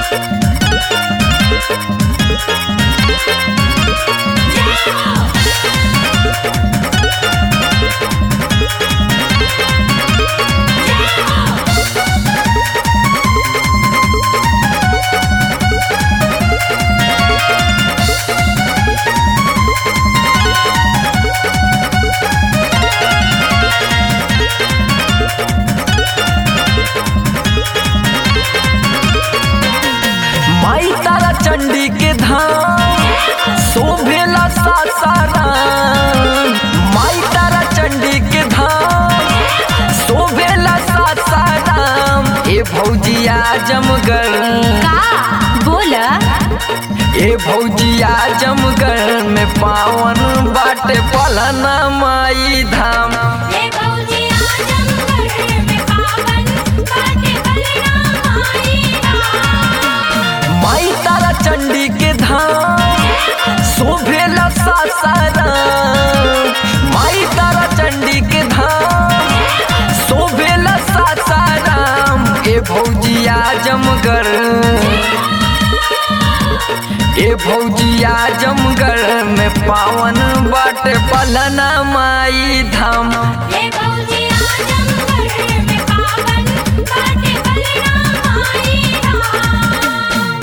माई तारा चंडी के धाम शोभेला सासाराम माई तारा चंडी के धाम शोभेला सासाराम ए भौजिया जमगर का बोला ए भौजिया जमगर में पावन बाटे पलना माई धाम हे भौजी आजमगढ़ में पावन बाटे बलना माई राम माई तारा चंडी के धाम शोभेला सासाराम माई तारा चंडी के धाम शोभेला सासाराम ए भौजिया जमगर ए भौजिया जमगर में पावन बाटे पलना माई धाम हे भौजी आजमगढ़ में पावन बाटे बलना माई राम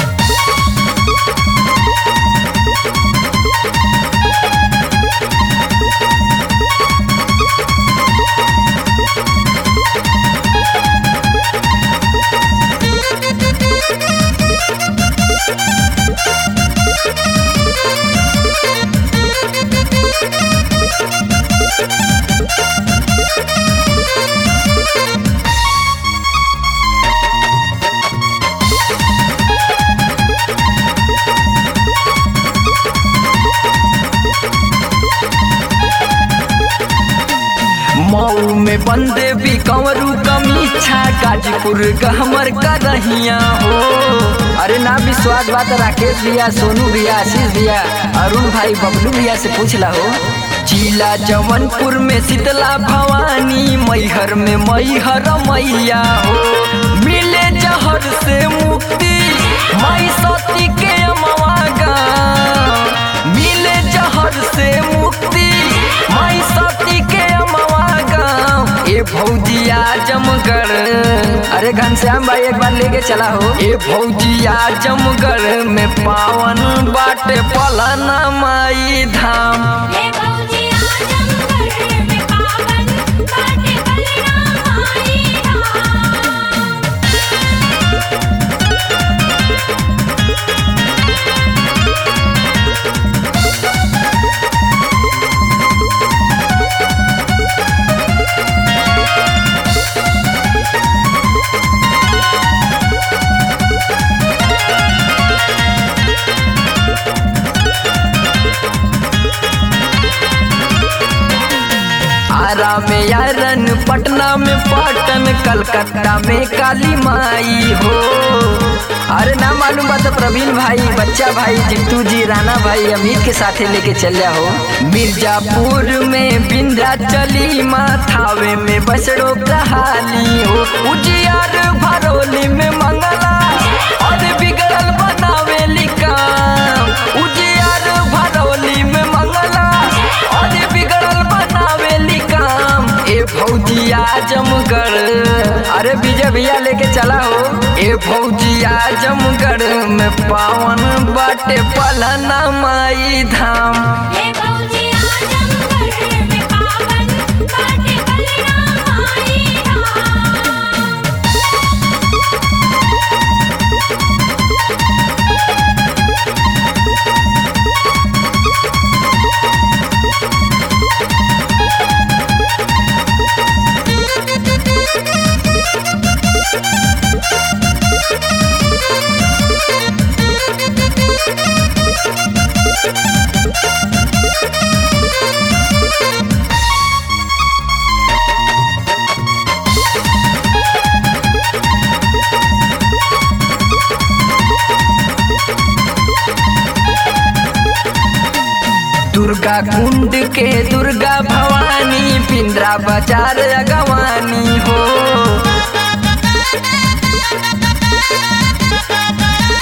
मऊ में बंदे भी कंवरू कमीछा गाजीपुर गहमर का रहिया हो अरे ना विश्वास बात राकेश भैया सोनू भैया आशीष भैया अरुण भाई बबलू भैया से पूछ ला हो जिला जवनपुर में शीतला भवानी मैहर में मैहर मैया हो मिले जहर से मुक्ति माई सती के अमवा गाँव मिले जहर से मुक्ति माई सती के अमवा गाँव ए भौजिया जमगर अरे घनश्याम भाई एक बार लेके चला हो ए भौजिया जमगर में पावन बाटे पलना माई धाम हे भौजी आजमगढ़ में पावन बाटे बलना माई राम आरा में यारन पटना में पाटन कलकत्ता में काली माई हो अरे ना मालूम बात प्रवीण भाई बच्चा भाई जितू जी राणा भाई अमित के साथे लेके चल हो मिर्जापुर में बिंध्या चली माथावे में बसड़ो कहाली हो उजियार भरोली में मंगला और बिगड़ल बनावे काम उजियार भरोली में मंगला और बिगड़ल बनावे काम ए भौजिया जमगर अरे विजय भैया लेके चला हो ए भौजिया जमगर में पावन बाटे पलना माई धाम हे भौजी आजमगढ़ में पावन बाटे बलना माई राम दुर्गा कुंड के दुर्गा भवानी पिंडरा बाजार अगवानी हो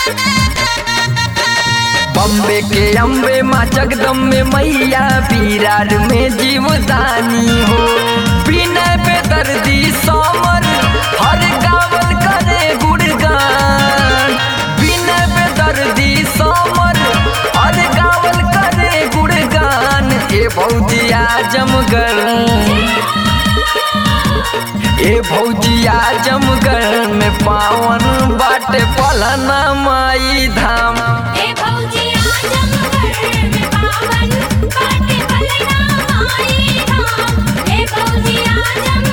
बॉम्बे के अम्बे माँ जगदम्बे मैया बिरार में जीवदानी हो बिना बेदर्दी सोमर हर गावल करे गुणगान बिना बेदर्दी सोमर हर गावल करे गुणगान ए भौजी आजमगढ़ ए भौजिया जमगढ़ में पावन बाटे पलना माई धाम हे भौजी आजमगढ़ में पावन बाटे बलराम आई धाम हे भौजी आजमगढ़